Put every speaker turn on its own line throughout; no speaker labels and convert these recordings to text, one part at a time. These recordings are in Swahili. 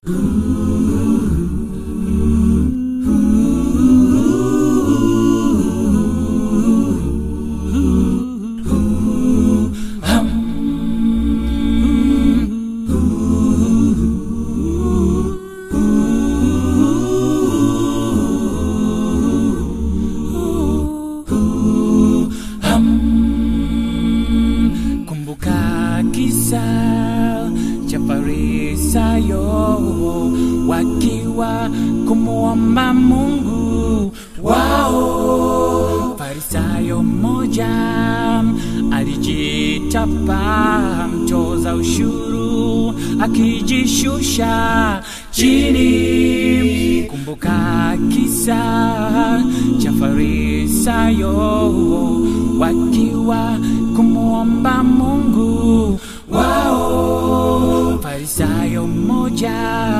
Kumbuka kisa cha Farisayo wakiwa kumuomba Mungu wao. Farisayo mmoja alijitapa mtoza ushuru akijishusha chini. Kumbuka kisa cha Farisayo wakiwa kumuomba Mungu wao. Farisayo mmoja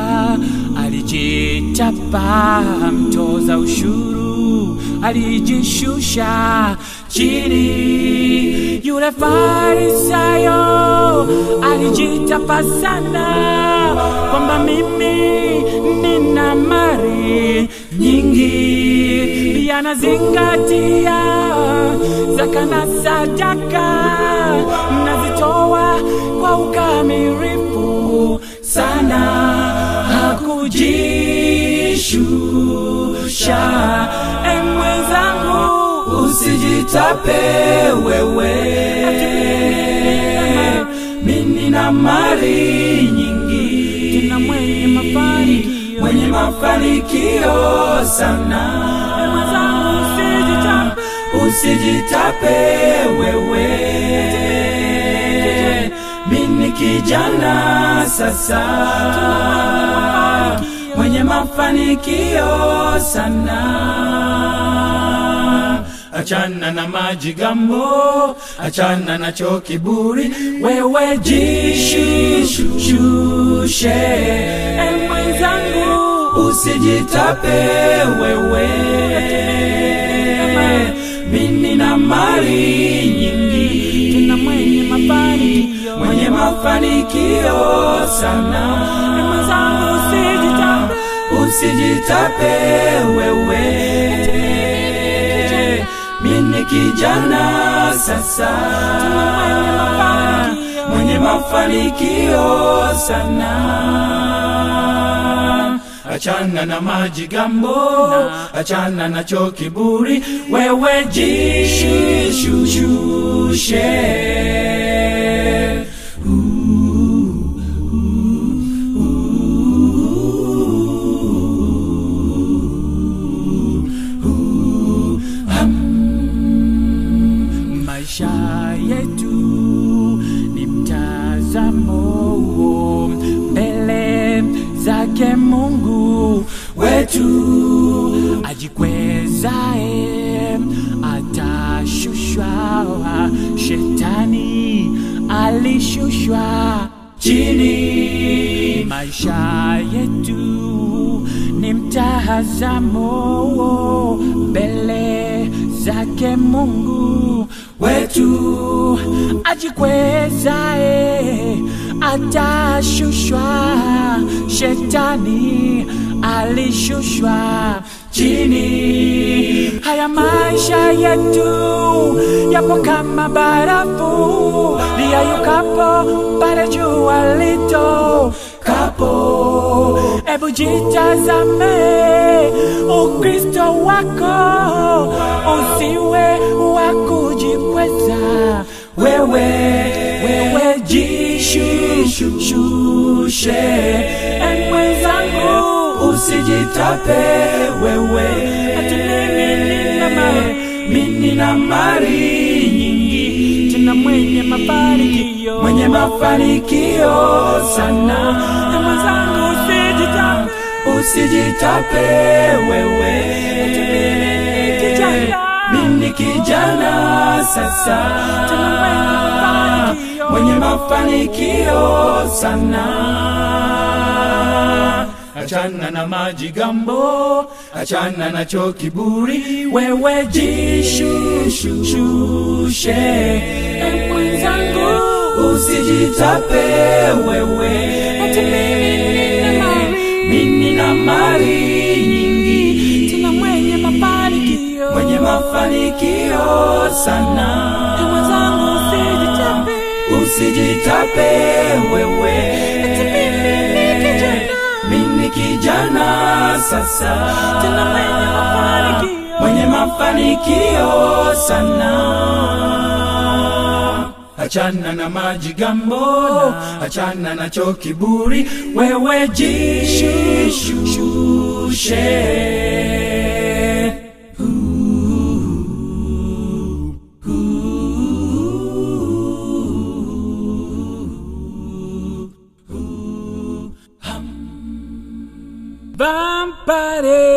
alijitapa mtoza ushuru alijishusha chini. Yule Farisayo alijitapa sana kwamba mimi nina mali nyingi, pia nazingatia zaka na sadaka, nazitoa kwa ukamilifu sana, hakujishusha. E mwenzangu,
Usijitape wewe, mimi na mali nyingi,
tena mwenye mafanikio
mwenye mafanikio sana.
E mwenzangu, usijitape
Usijitape wewe, mimi kijana sasa, mwenye mafanikio sana. Achana na majigambo, achana na cho kiburi, wewe jishushe.
E mwenzangu,
Usijitape wewe, mimi na mali nyingi,
tena mwenye mafanikio
mwenye mafanikio sana.
E mwenzangu, usijitape
Usijitape wewe, mimi kijana sasa, mwenye mafanikio sana. Achana na majigambo, achana na cho kiburi, wewe jishushe.
Maisha yetu ni mtazamo mbele zake Mungu
wetu
ajikwezae atashushwa, shetani alishushwa
chini
Maisha yetu ni mtazamo mbele zake Mungu
wetu
ajikwezae atashushwa, shetani alishushwa
chini
Haya maisha yetu yapo kama barafu liyayukapo pale jua lito kapo. Ebu jitazame Ukristo wako, usiwe wa kujikweza
wewe
wewe jishushe, e mwenzangu,
usijitape wewe,
ati mimi nina mali
mimi na mali nyingi,
tena mwenye mafanikio
mwenye mafanikio sana.
E mwenzangu, usijitape
Usijitape wewe,
kijana.
mimi kijana sasa,
tena mwenye mafanikio
mwenye mafanikio sana. Achana na majigambo, achana na cho kiburi, wewe jishushe.
E mwenzangu,
Usijitape wewe,
ati mimi nina mali
mali nyingi
tena mwenye mafanikio
mwenye mafanikio sana
Ee mwenzangu usijitape
usijitape wewe
mimi ni kijana
mimi kijana sasa
tena mwenye mafanikio
mwenye mafanikio sana achana na majigambo achana na cho kiburi wewe jishushe
Vampire